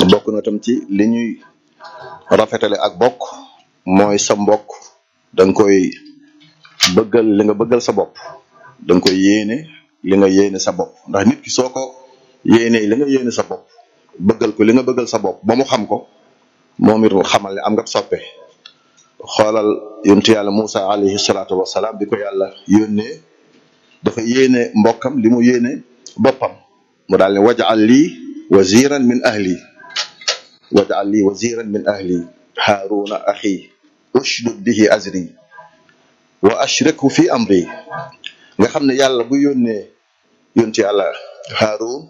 bokk na tam ci li ñuy rafetale ak bokk mooy sa mbokk da nga koy bëggal li nga bëggal sa bopp da nga koy yéene li nga yéene sa bopp ndax nit ki soo ko yéene li nga yéene sa bopp bëggal ko li nga bëggal sa bopp ba mu xam ko moom it xamal ne am nga soppe xoolal yontu yàlla Moussa alayhi salaatu wasalaam bi ko yàlla yónnee dafa yéene mbokkam li mu yéene boppam mu daal ne wajal lii waziran min ahli wajal lii waziran min ahli haaruna axi ushdud bihi azri wa ashrikhu fi amri nga xam ne yàlla bu yónnee yontu yàlla haarun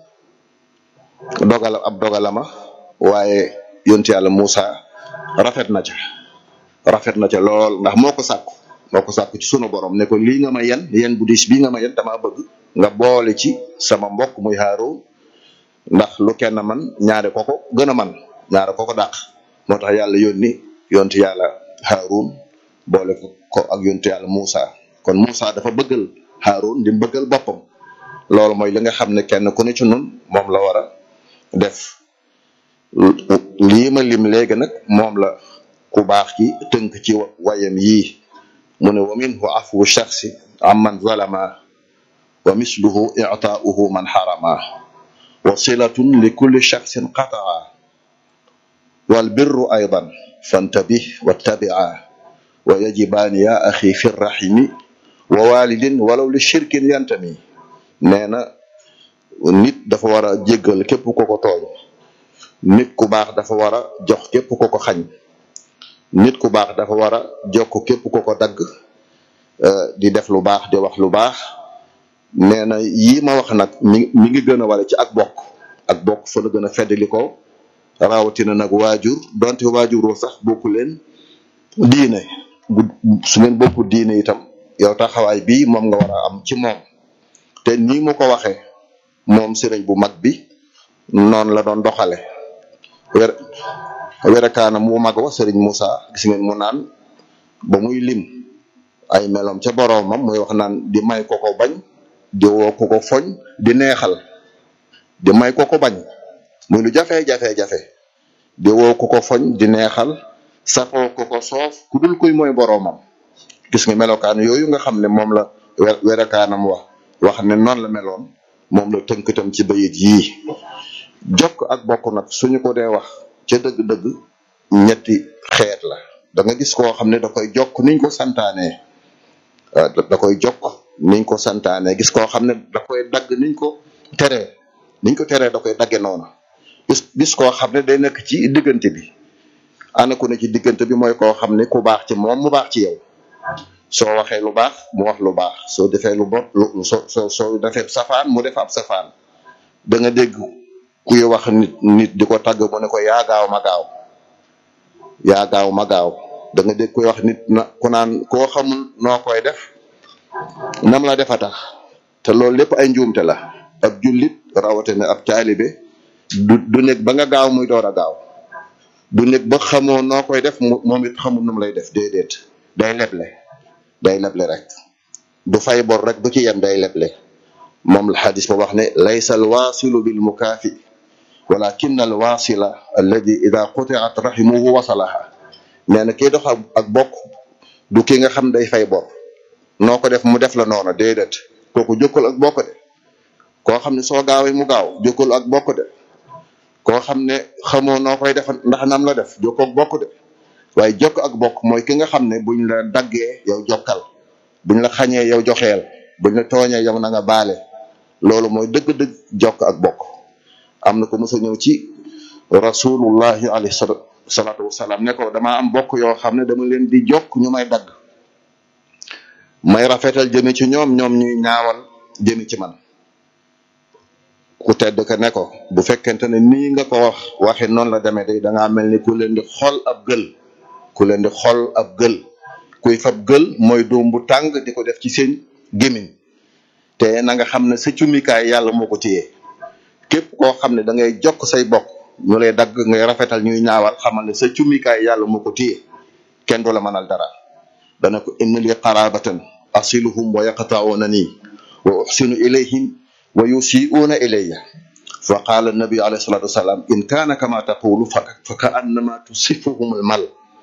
dogala ab dogalama waaye yontu yàlla Moussa rafet na ca rafet na ca lool ndax moo ko sàkku moo ko sàkku ci sunu borom ne ko lii nga ma yen yen bu diis bii nga ma yen damaa bëgg nga boole ci sama mbokk muy Haarun ndax lu kenn man ñaare ko ko gën a man ñaare ko ko dàq moo tax yàlla yónni yontu yàlla Haarun boole ko ko ak yontu yàlla Moussa kon Moussa dafa bëggal Haarun di bëggal boppam loolu mooy li nga xam ne kenn ku ne ci nun moom la war a def lii ma lim léegi nag moom la ku baax ki tënk ci wayam yii mu ne wa minhu afwu shaxsi amman zalama wa misluhu i'taa'uhu man harama wa silatun li kulli shaxsin qataa wal birru aydan fantabih wattabi'a wa yajibaani ya axi fi rahimi wa walidin walaw li shirkin yantami nee na nit dafa war a jéggal képp ko ko tooñ nit ku baax dafa war a jox képp ko ko xañ nit ku baax dafa war a jokk képp ko ko dagg di def lu baax di wax lu baax nee na yii ma wax nag mi mi ngi gën a wala ci ak bokk ak bokk fa la gën a feddali ko rawatina nag waajur donte waajuroo sax bokku leen diine bu su ngeen bokku diine itam yow taxawaay bii moom nga war a am ci moom te nii mu ko waxee moom sëriñ bu mag bi noonu la doon doxale wer werekaana mu mag wa sëriñ Moussa gis ngeen mu naan ba muy lim ay meloom ca boroomam muy wax naan di may ko ko bañ di woo ko ko foñ di neexal di may ko ko bañ muy lu jafe-jafe-jafe di woo ko ko foñ di neexal safoo ko ko soof ku dul kuy mooy boroomam gis nga melokaan yooyu nga xam ne moom la werekaanam wax wax ne noonu la meloon moom la tënk tam ci bayit yii jokk ak bokk nag suñu ko dee wax ca dëgg-dëgg ñetti xeet la da nga gis koo xam ne da koy jokk niñ ko santaanee da koy jokk niñ ko santaanee gis koo xam ne da koy dagg niñ ko teree niñ ko teree da koy dagge noonu gis gis koo xam ne day nekk ci diggante bi ana ku ne ci diggante bi mooy koo xam ne ku baax ci moom mu baax ci yow soo waxee lu baax mu wax lu baax soo defee lu bon lu soo soo soo defee safaan mu def ab safaan da nga dégg kuy wax nit nit di ko tàgg mu ne ko yaa gaaw ma gaaw yaa gaaw ma gaaw da nga dégg kuy wax nit na ku naan koo xamul noo koy def nam la defa tax te loolu lépp ay njuumte la ab jullit rawatina ab taalibe du du nekk ba nga gaaw muy door a gaaw du nekk ba xamoo noo koy def moom it xamul nu mu lay def déedéet day leble day leble rek du fay bor rek du ci yem day leble moom la xadis ba wax ne laysa alwaasilu bil mukaafi walakin alwaasila alladi ida qutiat rahimuhu wasalaha nee na kii dox ak bokk du ki nga xam day fay bor noo ko def mu def la noona déedéet kooku jokkul ak bokk de koo xam ne soo gaawee mu gaaw jokkul ak bokk de koo xam ne xamoo noo koy def ndax nam la def jokkoo ak bokk de waaye jokk ak bokk mooy ki nga xam ne buñ la daggee yow jokkal buñ la xañee yow joxeel buñ la tooñee yow na nga baale loolu mooy dëgg-dëgg jokk ak bokk am na ko mos a ñëw ci rasulullahi alayhi salaatu wasalaam ne ko dama am bokk yoo xam ne dama leen di jokk ñu may dagg may rafetal jëme ci ñoom ñoom ñuy ñaawal jëme ci man ku tedd ka ne ko bu fekkente ne nii nga ko wax waxe noonu la demee day da ngaa mel ni ku leen di xol ab gël ku leen di xol ab gël kuy fab gël mooy doom bu tàng di ko def ci seen gémmiñ te na nga xam ne sa cumikaay yàlla moo ko téye képp koo xam ne da ngay jokk say bokk ñu lay dagg ngay rafetal ñuy ñaawal xamal ne sa cumikaay yàlla moo ko téye kenn du la mënal dara dana ko inna li qarabatan asiluhum wa yaqta'una nii wa uhsinu ilayhim wa yusi'una ilayya fa qaala nabi alayhi salatu wasalaam in kaana kama taqulu fa fa ka annama tusifuhum almal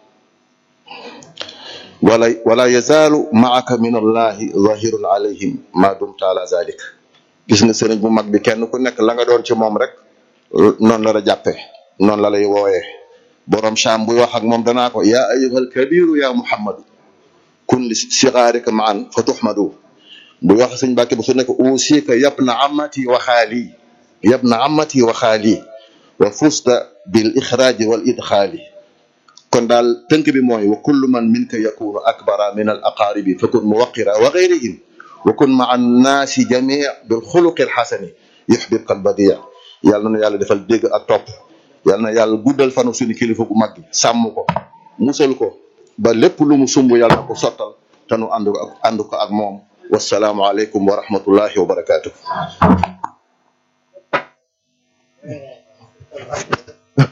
wala wala yazaalu maaka min allahi zahirun alayhim ma dumta ala zalik gis nga sëriñ bu mag bi kenn ku nekk la nga doon ci moom rek noonu la la jàppe noonu la lay wooyee borom Shaam buy wax ak moom danaa ko yaa ayyuhal kabiru ya muhammadu kun li sigaarika maan fa tuxmadu buy wax sëñ Mbàkke bu su nekk usika yabna amati wa xaali yabna amati wa xaali wa fusta bil ixraaji wal idxaali kon daal tënk bi mooy wa kullu man minka yakunu akbara min al aqaaribi fa kun muwaqira wa gayrihim wa kun maa annaasi jamii bil xuluqi alxasani yuxbibka albadia yàlla na yàlla defal dégg ak topp yàlla na yàlla guddal fanu suñu kilifa gu mag gi sàmm ko musal ko ba lépp lu mu sumb yàlla na ko sottal te nu ànd ko ak ànd ko ak moom wasalaamu aleykum wa rahmatullahi wa barakaatu.